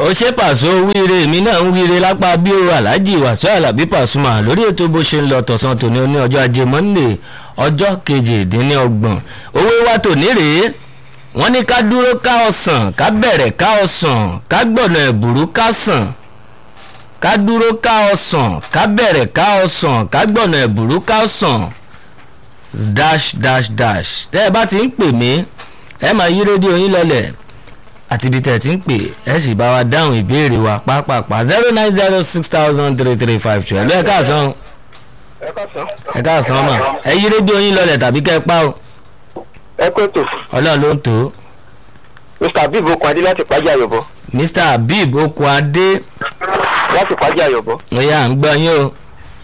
ó ṣe pàṣọ wíire èmi náà ń wíire lápá bí o aláàjì wàṣọ alábí pàṣùmà lórí ètò bó ṣe ń lọ tọ̀sán tòní ní ọjọ́ ajé monde ọjọ́ kejìdínlọ́gbọ̀n owó wa tòní rèé wọ́n ní ká dúró ká ọ̀sán ká bẹ̀rẹ̀ ká ọ̀sán ká gbọ̀nà ẹ̀bùrú ká sàn ká dúró ká ọ̀sán ká bẹ̀rẹ̀ ká ọ̀sán ká gbọ̀nà ẹ̀bùrú ká sàn dash dash dash tẹ́ ẹ bá ti ń pè mí ẹ máa yí rédíò yín lọlẹ̀ àti ibi tẹ̀ tí ń pè ẹ sì bá wa dáhùn ìbéèrè wa pápápá zero nine zero six thousand three three five two ẹ̀ ló ẹ̀ káàsán ẹ̀ káàsán mà ẹ yí rédíò yín lọlẹ̀ tàbí kẹ́ ẹ pa o ẹ kó ètò ọlọ́run ló ń tó mr abib okun adé láti pàjá àyọ̀bọ mr habib okuade láti pàjá àyọ̀bọ ọ̀yà à ń gbọ́ yín o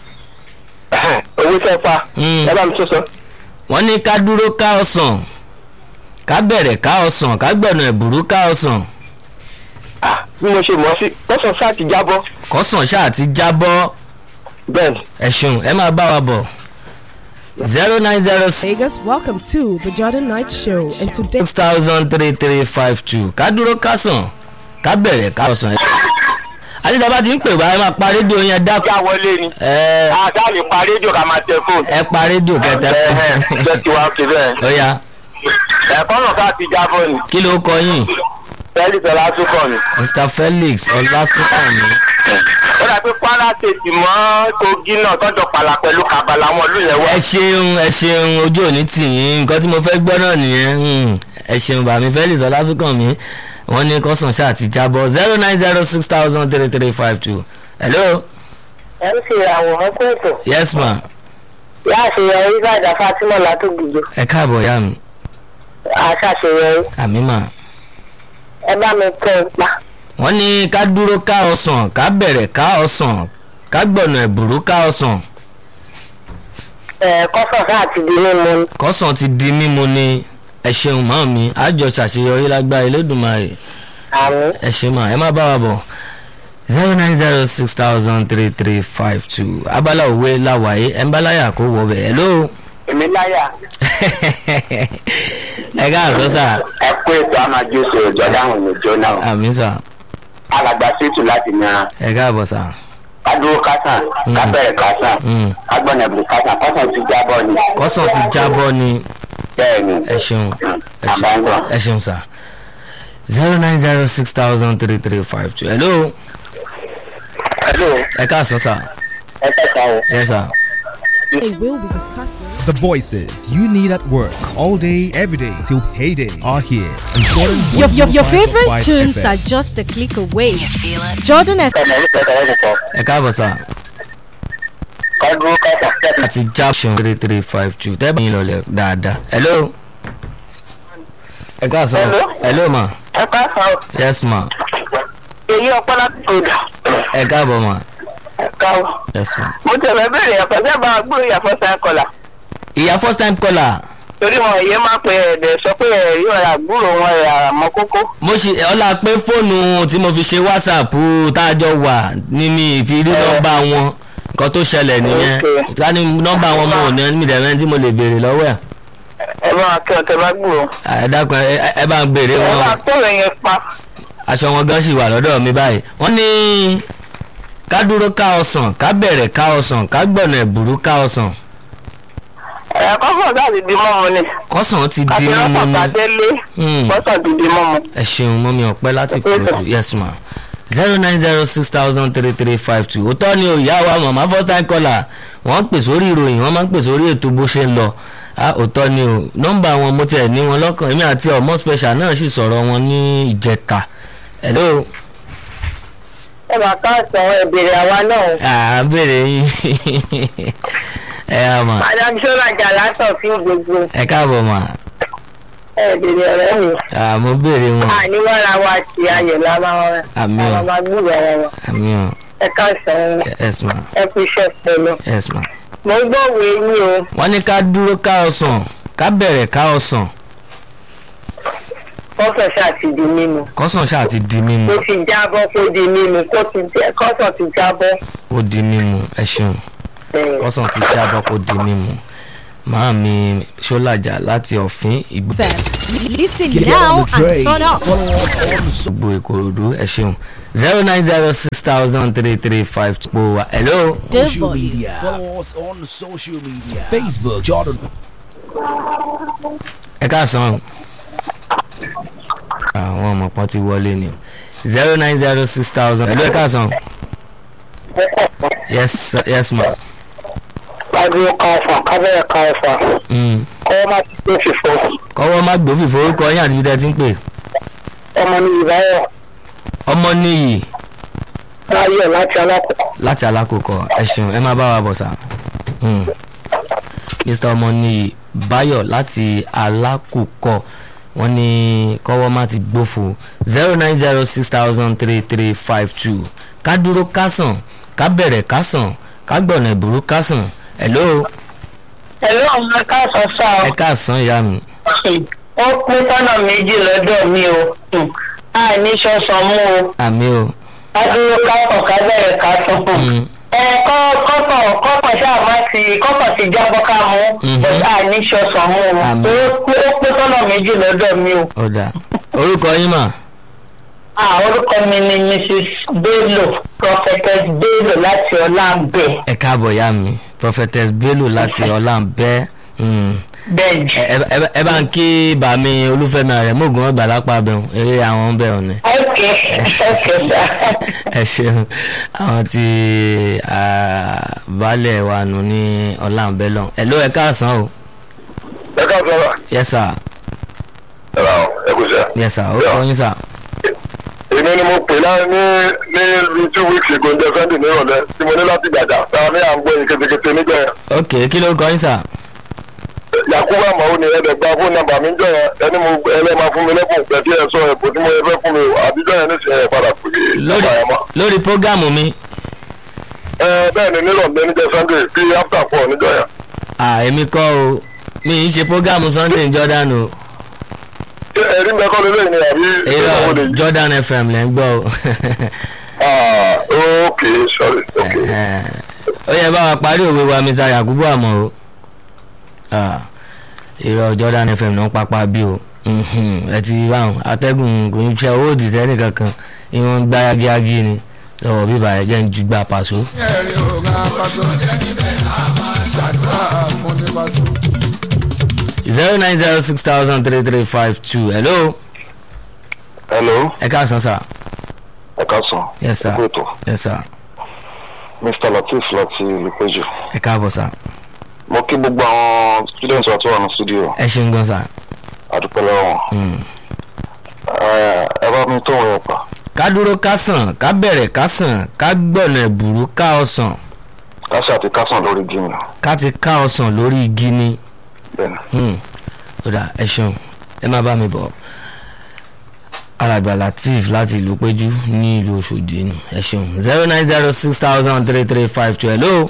owó tẹ́ pa Mm. ẹ bá mi tó sọ. wọ́n ní ká dúró ká ọ̀sán ká bẹ̀rẹ̀ ká ọ̀sán ká gbọ̀nà ẹ̀bùrú ká ọ̀sán Ah, bí mo ṣe mọ̀ ọ́ sí lọ́sàn sáà ti jábọ́ kọ́sàn ṣáà ti jábọ́ bẹ́ẹ̀ ni ẹ̀sùn ẹ máa bá wa bọ̀ zero nine zero six Vegas, welcome to the Jordan Night Show. And today, six thousand three three five two ká dúró ká sàn ká bẹ̀rẹ̀ ká ọ̀sán. adédábà ti ń pè wá ẹ máa pa rédíò yẹn dákú. já wọlé ni ẹ àtà lè pa rédíò ká máa tẹ fóònù. ẹ pa rédíò kẹtẹ. jẹ́ ti wá òkè bẹ́ẹ̀. ó yá ẹ̀kọ́ náà ká ti jábọ́ ni kí ló kọ yín tẹ́lí tọ́lá túkọ̀ ni. mr felix ọlásùnkànmí ó dà pé kwara tètè mọ́ kogi náà tọ́jọ́ pàlà pẹ̀lú kàbàlà wọn lù yẹn wá. ẹ ṣeun ẹ ṣeun ojú òní tì yín nǹkan tí mo fẹ́ gbọ́ náà nìyẹn Hmm, ẹ ṣeun bàmí felix ọlásùnkànmí wọ́n ní kọ́sàn ṣáà ti jábọ̀ zero nine zero six thousand three three five two hello ẹ ń ṣe àwòrán kó ètò yes ma yá àṣeyọrí ìbàdàn fatima látògbìjọ ẹ káàbọ̀ yá mi àṣàṣeyọrí àmì mà. ẹ bá mi tẹ ẹ pa wọ́n ní ká dúró ká ọsàn ká bẹ̀rẹ̀ ká ọsàn ká gbọ̀nà ẹ̀bùrú ká ọsàn ẹ kọsàn sáà ti di mímu ni kọ́sàn ti di mímu ni ẹ ṣeun mọ́ mi àjọ ṣàṣeyọrí lágbára elédùnmarè àmì ẹ ṣe mà ẹ má bá wa bọ̀ zero nine zero six thousand three three five two abala òwe láwàyé ẹ̀ ń bá láyà kó wọ bẹ̀ hello èmi láyà ẹ káàsọ́ sà ẹ kó ètò àmàjọsọ ìjọdáhùn ìjọ náà àmì sà alàgbà sètù láti mìíràn ẹ káàbọ̀ sà kádúró kásán kábẹ̀rẹ̀ kásán Mm. agbọ̀nẹ̀bù kásán kásán ti jábọ́ ni kọ́sàn ti jábọ́ ni bẹ́ẹ̀ ni ẹ ṣeun ẹ ṣeun àbáńgọ̀. ẹ ṣeun sà zero nine zero six thousand three three five two hello hello ẹ káàsán sà ẹ kẹta o. yes sir. we will be discussing. The voices you need at work all day, every day till payday are here. And Jordan Your, your, your 105.5 favorite tunes FM. are just a click away. Jordan F. ẹnì ní kẹta ẹ̀ nìkan ẹ káàbọ̀ sà kádúró kásán kẹ́tù. àti jaption three three five two tẹ́ bá yín lọlẹ̀ dáadáa hello ẹ káàsán Hello? hello ma ẹ kásán o. yes ma èyí ọpọ láti kódà ẹ káàbọ̀ ma ẹ káwọ. yes ma. mo tẹ̀lé bẹ̀rẹ̀ yàtọ̀ sẹ́ bá gbúrò yàtọ̀ sẹ́ kọlà ìyá first time caller torí wọn èyí máa pe ẹ̀ẹ́dẹ̀ sọ pé ẹ̀rí ọ̀rà gbúrò wọn ẹ̀ àmọ́ kókó. mo ṣe ọlá pé fóònù tí mo fi ṣe whatsapp tá a jọ wà ní mi fi rí nọ́mbà wọn nǹkan tó ṣẹlẹ̀ nìyẹn Okay. ká ní nọ́mbà wọn mo ò ní mi dẹ̀rẹ́ tí mo lè béèrè lọ́wọ́ ẹ̀ ẹ bá kí ọ̀tẹ̀ bá gbúrò. ẹ dákun ẹ ẹ bá ń béèrè ẹ bá wọn tọ̀rọ̀ yẹn pa. aṣọ wọn gan ṣì wà lọ́dọ̀ mi báyìí wọ́n ní ká dúró ká ọsàn ká bẹ̀rẹ̀ ká ọsàn ká gbọ̀nà ẹ̀bùrú ká ọsàn ẹ̀ kọ́kọ́ láti di mọ́mu ni. kọ́sàn ti di àti mímu lọ́sàn ní tàdélé Hmm. kọ́sàn ti di mọ́mu. ẹ ṣeun mọ́mí ọ̀pẹ́ láti kúrò yes ma zero nine zero six thousand three three five two òótọ́ ni o ìyá wa màmá first time caller wọ́n ń pè sórí ìròyìn wọ́n máa ń pè sórí ètò bó ṣe ń lọ ah òótọ́ ni o nọ́mbà wọn mo tiẹ̀ ní wọn lọ́kàn èmi àti ọmọ special náà sì sọ̀rọ̀ wọn ní ìjẹta hello ẹ máa ká àtàn ìbéèrè àwa náà à ń bèrè yín ẹ á mà madam sọ́rajà látọ̀ fún gbogbo ẹ káàbọ̀ mà ẹ béèrè ọ̀rẹ́ mi à mo bèrè wọn àníwára wa ti ayọ̀ lára wọn àmì àwọn ọ máa gbúrò ara wa àmì ọ ẹ ká sàn yes ma ẹ kú iṣẹ́ pẹ̀lú. yes ma. mo gbọ́ òwe yín o wọ́n ní ká dúró ká ọsàn ká bẹ̀rẹ̀ ká ọsàn kọ́sọ̀ ṣáà ti di mímu kọ́sàn ṣáà ti di mímu kó ti jábọ́ kó di mímu kó ti jẹ́ kọ́sọ̀ ti jábọ́. ó di mímu ẹ ṣeun ẹ̀, kọ́sàn ti jábọ́ kó di mímu màá mi ṣọ́làjà láti ọ̀fìn ìgbò FM. Listen now and turn up. gbogbo ìkòròdú ẹ ṣeun zero nine zero six thousand three three five two po wa hello The social volume. media. Follow us on social media. Facebook, Jordan. ẹ káàsán o àwọn ọmọ kan ti wọlé ni zero nine zero six thousand hello ẹ káàsán o yes sir, yes ma Lágbó ka ọ̀fà, kábẹ́rẹ́ ka ọ̀fà, mm. kọ́ má ti tó fìfọ́. kọ́wọ́ má gbófì forúkọ yín àti ibi tẹ́ ẹ ti ń pè Ọmọ ní ìbáyọ̀ ọmọ níyì láyọ̀ láti alákòókò. láti alákòókò ẹ ṣeun ẹ máa bá wa bọ̀ sá Mm. mr ọmọnìyí báyọ̀ láti alákòókò wọ́n ní kọ́wọ́ má ti gbófo zero nine zero six thousand three three five two ká dúró kásán ká bẹ̀rẹ̀ kásán ká gbọ̀nà ìbúrú kásán hello Ẹ̀rọ ọmọ káàsán sá ẹ káàsán ìyá mi ó pín tọ́nà méjì lọ́dọ̀ mi o. Àìní ṣọ̀sán mú o. àmì o Adúró kápọ̀ kábẹ́rẹ́ ká tún. Mm. Ẹ kọ́ kọ́kọ̀ kọ́kọ̀ ṣáà má ti kọ́kọ̀ ti jábọ́ ká mú. Mhm. But àìní ṣọ̀sán mú o. Àmín. Ó pín ó pín tọ́nà méjì lọ́dọ̀ mi o. ọ̀dà orúkọ yín mà Ah, orúkọ mi ni Mrs. Bello, Prophetess Bello láti Ọlámbẹ. ẹ káàbọ̀ ìyá mi prophetess bello láti ọlámbẹ́ mm. Bẹ́ẹ̀ni. ẹ ẹ- ẹ bá ń kí bàmí olúfẹ́mi rẹ̀ mọ́gùn ọgbà lápá abẹ́hùn eré àwọn bẹ́ẹ̀ ọ̀nà Ok, ok, sir. ẹ ṣeun àwọn tí baálẹ̀ wa nù ní ọlámbẹ́ lọ ẹ ló ẹ káàsán o ẹ ká sọ̀rọ̀ yes sir ẹ ra ẹ kò sẹ́. yes sir ó kọ́ yín sir èmi ni mo pè náà ní ní bíi two weeks ago ní sunday ní ìrọ̀lẹ́ tí mo ní láti gbàjà táwa ní à ń gbọ́ yín ketekete nígbà yẹn. ok kí ló kọ́ yín sir yakubu amawo ni ẹ̀ẹ́dẹ̀ gba fóònù nàmbà mi jọ yẹn ẹni mo ẹlẹ́ máa fún mi lẹ́kùn pẹ̀tí ẹ̀ sọ ẹ̀bùn tí mo yẹ fẹ́ fún mi o àbíjọ́ yẹn nísìnyẹn padà pè é lórí nígbà yẹn mọ́. lórí prógámù mi ẹ bẹ́ẹ̀ ni nírọ̀lẹ́ níjẹ́ sunday bíi after four níjọ́ yẹn. à èmi kọ́ o mi ì ṣe prógámù sunday jordan o ṣé ẹ̀rí mẹ́kọ́ lélẹ́yìn ni àbí èyí ìgbà wo lè lọ yí? jordan fm lẹ́ ń gbọ́ o ah ok sorry ok. ó yẹ bá wa parí òwe wa mr yakubu àmọ́ o Ah, irọ́ jordan fm náà pápá bí o Mhm, ẹ ti rí báwọn atẹ́gùn kò ní ṣe owó òdìsẹ́ nìkankan ìwọ̀n ń gbá yagiyagi ni lọ́wọ́ bíbá ẹ̀ jẹ́ ń ju gbà pàṣọ. ẹ̀rí ògùn apàṣọ ṣàdúrà fún ní pàṣọ. zero nine zero six thousand three three five two hello hello ẹ káàsán sir ẹ ká sàn. yes sir Ẹ kú ètò. yes sir mr latif láti olùpẹ̀jù. ẹ káàbọ̀ sir mo kí gbogbo àwọn students wa tó wà ní studio ẹ ṣeun gan sir. àdúpẹ́ lọ́wọ́ wọn. Mm. Ẹ, ẹ bá mi tó wọn yẹn pa. ká dúró ká sàn ká bẹ̀rẹ̀ ká sàn ká gbọ̀nà ìbùrú ká ọsàn káṣí àti kásán lórí gíìmù ká ti ká ọsàn lórí igi ni. bẹ́ẹ̀ni. Hmm. ó dà ẹ ṣeun ẹ má bá mi bọ̀ alàgbà latif láti ìlú péjú ní ìlú ọ̀ṣọ́dì nù ẹ ṣeun zero nine zero six thousand three three five two hello.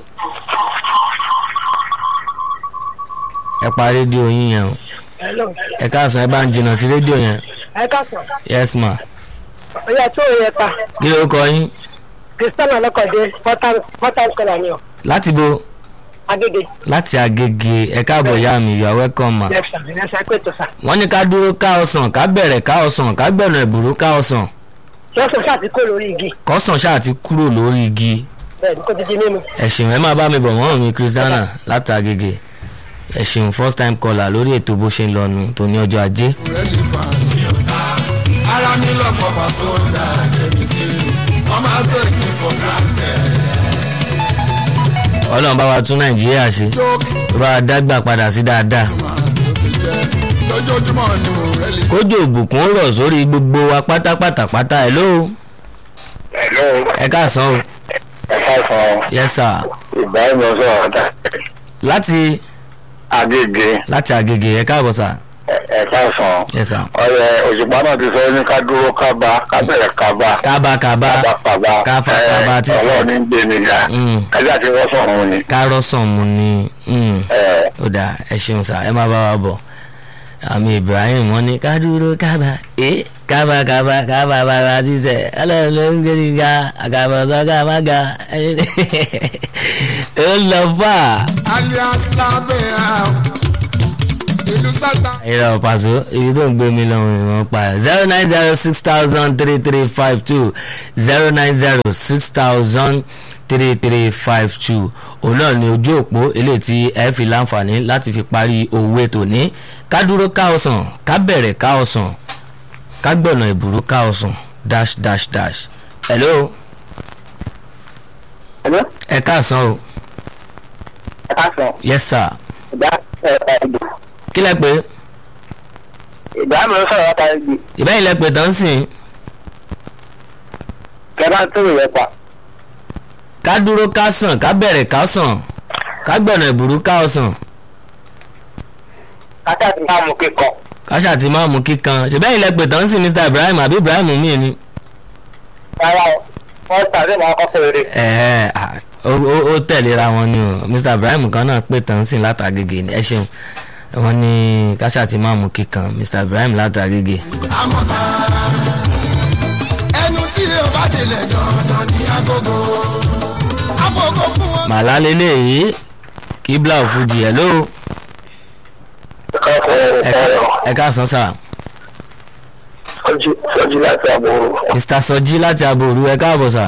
ẹ pa rédíò yín yẹn o Hello. ẹ káàsán ẹ bá ń jìnnà sí rédíò yẹn Ẹ káàsán. yes ma Ọyá tó yẹ pa. kí ló kọ yín Kristiana Lọ́kọ̀dé, Pọ́tàn Kọ́lá ni ọ̀. láti bo Agége. láti agége ẹ káàbọ̀ yá mi you are welcome ma. Yẹ́sà, yẹ́sà pé tó sà. wọ́n ní ká dúró ká ọsàn ká bẹ̀rẹ̀ ká ọsàn ká gbẹ̀nà ìbùrú ká ọsàn Yọ́sà sáà ti kó lórí igi. kọ́sàn ṣáà ti kúrò lórí igi Bẹ́ẹ̀ni kó ti di mímu. ẹ ṣeun ẹ máa bá mi bọ̀ wọ́n mi kristiana láti agége ẹ ṣeun first time caller lórí ètò bó ṣe ń lọ́nu tó ní ọjọ́ ajé rẹ́lì fan. ara mi lọ́pọ̀ pàṣọ dá ẹ̀mí sí i wọ́n máa take me for granted. ọlọ́run bá wa tún nàìjíríà ṣe jókè tó bá wa dágbà padà sí dáadáa máa tóbi jẹ́ lójoojúmọ́ ni mo rẹ́lì kójú òbùkún ó rọ̀ sórí gbogbo wa pátápátá pátá ẹ ló hello ẹ káàsán o ẹ káàsán yes sir ibrahim ọsọ ọ̀dà láti agége láti agége ẹ káàbọ̀ sir ẹ káàsán. yes sir ọyẹ òṣùpá náà ti sọ ní ká dúró ká bá ká bẹ̀rẹ̀ ká bá kábàkábà ká bá ká bá káfa kábà tí sọ ọlọ́run ní gbé mi ga Mm. kájà ti rọ́sọ̀ ọ̀hún ni. kárọ̀sán mu ni. Mm. ẹ ó dáa ẹ ṣeun sá ẹ má bá wa bọ̀ àmì ibrahim wọn ní ká dúró kábà ẹ kábà kábà kábà bàbá sísẹ ọlọ́run ló ń gbé ní ga àgàbọ̀ sọ́gà má ga ó lọ fà. alias lábẹ́ àwọn ìlú sátá. ìrọ̀ pàṣẹ ibi tó ń gbé mi lọ́wọ́ ìwọ̀n pa ẹ̀ zero nine zero six thousand three three five two zero nine zero six thousand three three five two òun náà ni ojú òpó eléyìí tí ẹ fi láǹfààní láti fi parí owó ètò ní ká dúró ká ọsàn ká bẹ̀rẹ̀ ká ọsàn ká gbọ̀nà ìbúrú ká ọsàn dash dash dash hello Hello? ẹ káàsán o ẹ ká sọ yes sir ìdá ẹ̀ka ìgbò kí lẹ pé ìdá mi ló sọ̀rọ̀ láta ìgbì ìbẹ́yìn lẹ pé tán sìn kẹ́bá tó rè yẹ pa. ká dúró ká sàn ká bẹ̀rẹ̀ ká sàn ká gbọ̀nà ìbúrú ká ọsàn kátà ti máa mú kíkọ. káṣà ti máa mú kíkan ṣèbẹ́yìn lẹ pé tán sìn mr ibrahim àbí ibrahim mi ni. rárá o wọ́n tàbí màá kọ́ fèrè. ẹ̀ẹ́ à, ó ó- ó tẹ̀léra wọn ni o mr ibrahim kan náà pé tán sìn látàgègè ni ẹ ṣeun wọn ní káṣà ti máa mú kíkan mr ibrahim látàgègè. àmọ́ta ẹnu tí o bá délẹ̀ dandan ní agogo agogo fún wọn. màlá lélẹ́yìí kíbla òfujì ẹ̀ ló ẹ káàsán sà sọjí láti àbúrò mr sọjí láti aboru ẹ káàbọ̀ sà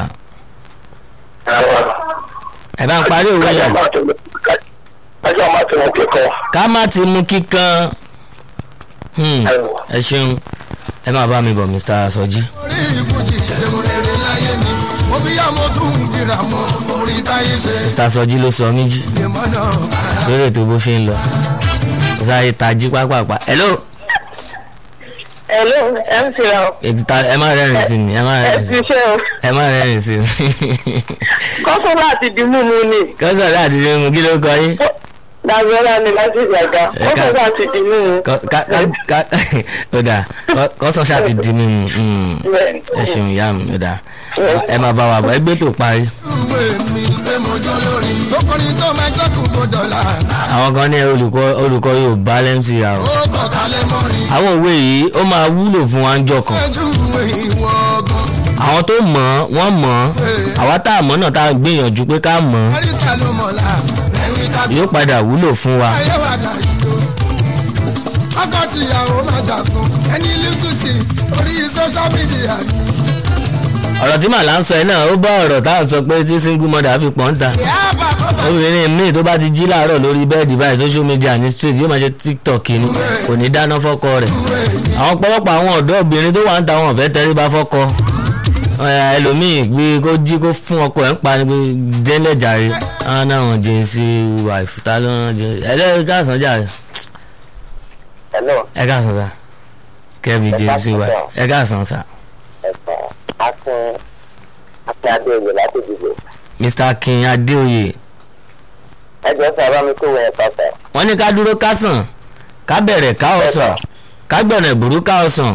ẹ bá ń parí òwe yẹn kájà máa ti wọn kíkọ ká má ti mú kíkan Hmm, ẹ ṣeun ẹ máa bá mi bọ̀ mr sọjí. orí ìbùjì ṣẹ́gun rere láyé mi mo fi yá mo tún ń fira mọ́ orí táyé ṣe mr sọjí ló sọ méjì lèmọ́ náà kára. lórí ètò bó ṣe ń lọ sáré tají pápápá hello hello mc ra o ètò ta ẹ má rẹ́rìn sí mi ẹ má ẹ rẹ́rìn sí ti mi ṣe o ẹ má rẹ́rìn sí mi kọ́sọ́ láti di mímu ni kọ́sọ̀ láti rí mu kí ló kọ yín dàgbọ́lá ni láti ìgbàgbà Ẹ ká- kọ́sọ́ láti di mímu. Kọ́- ká- ká- ká- ó dà kọ́- kọ́sọ̀ ṣáà ti di mímu mm, Bẹ́ẹ̀ni. ẹ ṣeun ìyá mi ó dà ẹ máa bá wa bọ̀ ẹgbẹ́ tó parí ìwé mi pé mo jó lórí lókùnrin tó máa ṣẹ́kùn kó dọ̀là àwọn kan ní olùkọ́ olùkọ́ yorùbá lẹ́mc ra o ó kọ̀ọ̀kalẹ̀ mọ́rin àwọn òwe yìí ó máa wúlò fún wa ń jọ kan ẹjú ìwé ìwọ ọgbọ́n àwọn tó mọ̀ ọ́ wọ́n mọ̀ ọ́ àwa tá a mọ̀ náà tá a gbìyànjú pé ká mọ̀ ọ́ àríkà ló mọ̀lá ẹ̀rín ká yóò padà wúlò fún wa ayé wa kà yíyó ọkọ tìyàwó máa dàgbọ́n ẹni lísùtì orí social media ni ọ̀rọ̀ tí màlá ń sọ yìí náà ó bá ọ̀rọ̀ tá à ń sọ pé tí single mother fi pọ̀ ń ta ìyá bàbá bàbá obìnrin míì tó bá ti jí láàárọ̀ lórí bẹ́ẹ̀dì báyìí social media ní street yóò máa ṣe tiktok ni kò ní dáná fọ́kọ rẹ̀ àwọn ọ̀pọ̀lọpọ̀ àwọn ọ̀dọ́ obìnrin tó wà ń ta wọn fẹ́ tẹríba fọ́kọ Ẹ, ẹlòmíì gbé kó jí kó fún ọkọ ẹ̀ ń pa ni pé délẹ̀ jàre àwọn náà wọn jẹ́ sí wàìfù tá ló ń jẹ ẹlẹ́rìí káàsán jàre hello ẹ káàsán sá kẹ́mi jẹ́ sí wàìfù ẹ káàsán sá ẹ̀sán akin akin adéoyè láti dìbò mr akin adéoyè ẹjọ́ sọ bá mi kó wẹ̀ pàpà. wọ́n ní ká dúró ká sàn ká bẹ̀rẹ̀ ká ọ̀sán ká gbọ̀nà ìbúrú ká ọ̀sán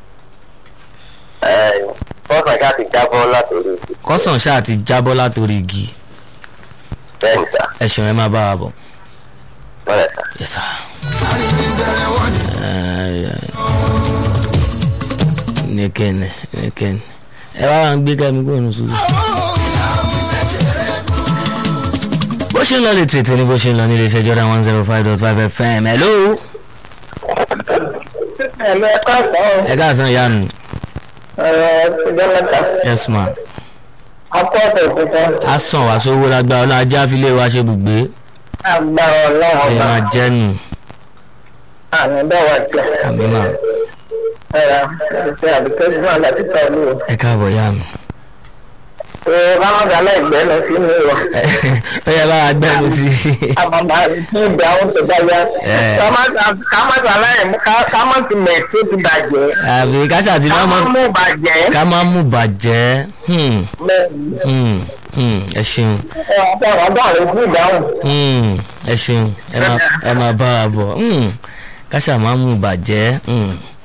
fọ́sàn ṣáà ti jábọ́ látòrí kọ́sàn ṣáà ti jábọ́ látòrí igi bẹ́ẹ̀ ni sà ẹ ṣeun ẹ máa bá wa bọ̀ bọ́lẹ̀ sà. yes sir. bẹ̀rẹ̀ wọ́n ni nìkẹ́ni nìkẹ́ni ẹ wá wá ń gbé kẹ́mi kó nù sùúrù. bó ṣe ń lọ lè tètè ní bó ṣe ń lọ nílé iṣẹ́ jọ́dá one zero five dot five fm hello ẹ̀mí ẹ̀kọ́ ọ̀sán ẹ káàsán ìyá mi ọ̀rọ̀ ìjọ mẹ́ta yes ma akọ́ ọ̀sẹ̀ tuntun a sàn wá sówó lágbára ọlọ́run ajá fi lé wa ṣe bùgbé agbára ọlọ́run ẹ ọba máa jẹ́ nù àmì bẹ́wà jẹ́ àmì mà ẹ̀rọ ìṣe àbíkẹ́ fún àlàtí pẹ̀lú ẹ káàbọ̀ ìyá mi. ẹ̀ bámọ́gà aláìgbẹ́ lọ sí mi wọ̀ ó yẹ bá a gbẹ́nu sí i. àmàmà ní ìgbà àwọn tó bá yá Ẹ̀. kámọ́tà aláìmú kámọ́tì mẹ̀ tó ti bàjẹ́ àbí káṣà tí má mọ́ kámọ́mú bàjẹ́ ká má mú bàjẹ́ hmm, hmm, hmm, ẹ ṣeun ẹ̀ ọ̀dọ́ ọ̀dọ́ rẹ̀ fún ìdáhùn. hmm, ẹ ṣeun ẹ máa ẹ máa bá wa bọ̀ hmm, káṣà má mú bàjẹ́ hmm,